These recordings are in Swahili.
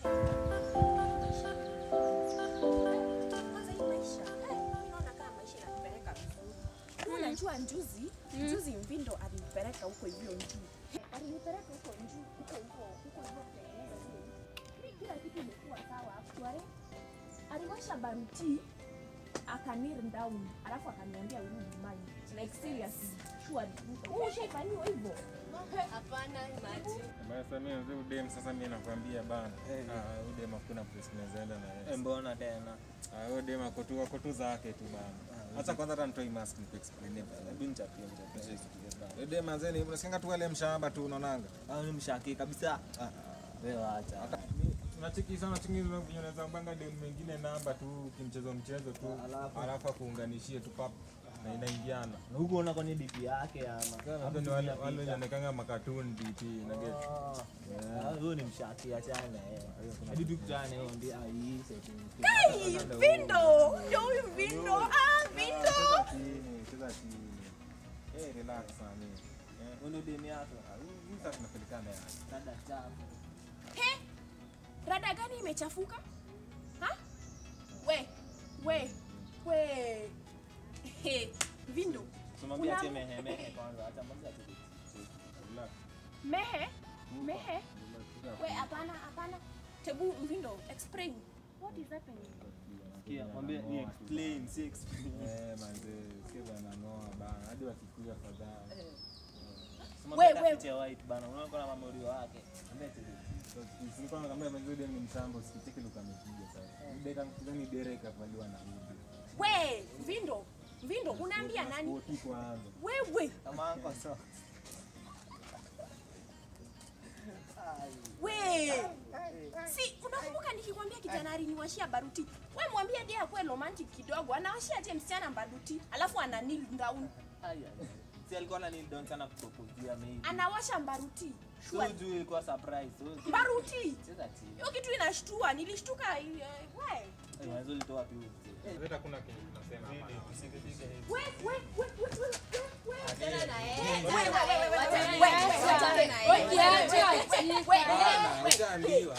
Kwanza hii maisha, eh, mimi naona kama maisha inanipeleka vizuri. Wewe Unajua njuzi, njuzi Mvindo alinipeleka huko hivyo juu. Alinipeleka huko juu, huko hivyo, huko hivyo Kenya. Mimi Kila kitu imekuwa sawa actually. Aliwasha baruti akanir down, alafu akaniambia urudi mine. Like seriously, sure. Wewe ushaifanyiwa hivyo? Hapana, imagine. Basi mimi mzee udem sasa mimi nakwambia bana. Eh. Ah, udem hakuna place tunawezaenda na Eh, yeye. mbona tena Ah, udem ako tu ako tu zake tu bana. Acha kwanza hata nitoi mask nikuexplain bana. hebu nichapie nichapie sikia Udem manzeni, unasikia tu wale mshamba tu unaonanga. bana ni mshaki kabisa Ah, wewe acha Unacheki sana chingi unaweza banga dem mwingine namba tu kimchezo mchezo tu. Alafu? Alafu akuunganishie tu pap na inaingiana. na huko una kwani DP yake ama Hapo ndio wale wale wanaonekanga makatuni DP na get. Ah, huyo ni mshaki achana eh hadi tukutane wewe ndio ai setting Hey, Mvindo! Ndio huyu Mvindo. Ah, Mvindo! Cheza chini, cheza chini. Eh, relax sana. Eh, wewe ndio demi yako hii sasa tunapelikana yani. dada chafu He? Rada gani imechafuka? Ha? We, we, we. He, Vindo. tumwambia Una- ati mehemehe kwanza acha mwambie ati Relax. Mehe? Mehe? We, hapana, hapana. Tebu Vindo, explain. What is happening? Sikia, mwambie ni explain si explain Eh, manze, sio bana noa bana. Hadi wakikuja kadhaa. Mwambie We, we. tafutie white bana unaona kuna mamorio wake mwambie ati Nilikuwa nakwambia manze dem ni mshambo, usikicheki luka amepiga sasa. Deka mkizani dereka kavaliwa na rudi. We, Vindo. Vindo, unaambia nani? Spoti kwanza. Wewe, kama anko so we. Si, unakumbuka nikikwambia kijana aliniwashia baruti. We mwambie ndiye akuwe romantic kidogo. Anawashia je msichana baruti, alafu ana kneel down. Ai, ai. si alikuwa na nini don sana kupropozia maybe Anawasha mbaruti. so Sure. juu ilikuwa surprise so Baruti. cheza chini Hiyo kitu inashtua, nilishtuka. eh, we. Eh, mwanzo ulitoa wapi huyo Hata kuna kitu tunasema hapa. Usikipiga hivi. We, we, we, we, we, we, we. Achana na yeye. We, we, Achana na we, yeye. we, Achana we, na we, yeye. we, Achana we, na we, yeye. we, we, we, we, Bana, we. ushaambiwa.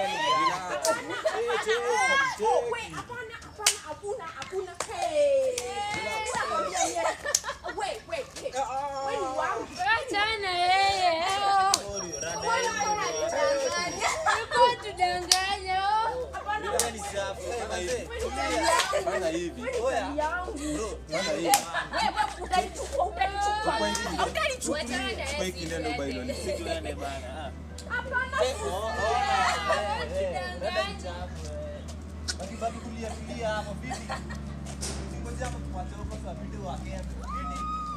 Oh, we, hapana, hapana, hakuna, hakuna. Hey. Unakwambia yeye. We, we, hey. We ni wangu. Achana yeye. Sorry, rada Wewe hiyo. unanidanganya. Uko tudanganya. Hapana, Wewe ni safi. Sema hivi. we ni mali yangu. Fanya hivi. We ni Oya. mali yangu. Bro, fanya hivi. Wewe utanichukua, utanichukua. Utanichukua. Achana na yeye. Chukua hii kineno si bailo ni tuende. Tuende bana. ah. Hapana. Oh, oh, ah, eh, eh, rada ni chafu, eh. Wakibaki kulia kulia hapo vipi? Ngoja hapo tuwache huko kwa video wake. Vipi?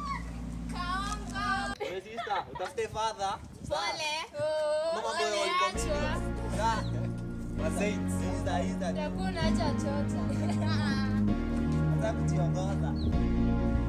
Wewe sister, utafute father. Pole. Mama boy walikuwa mingi. Ah. Wasait, sister, sister. Hakuna cha chota. Nataka kujiongoza.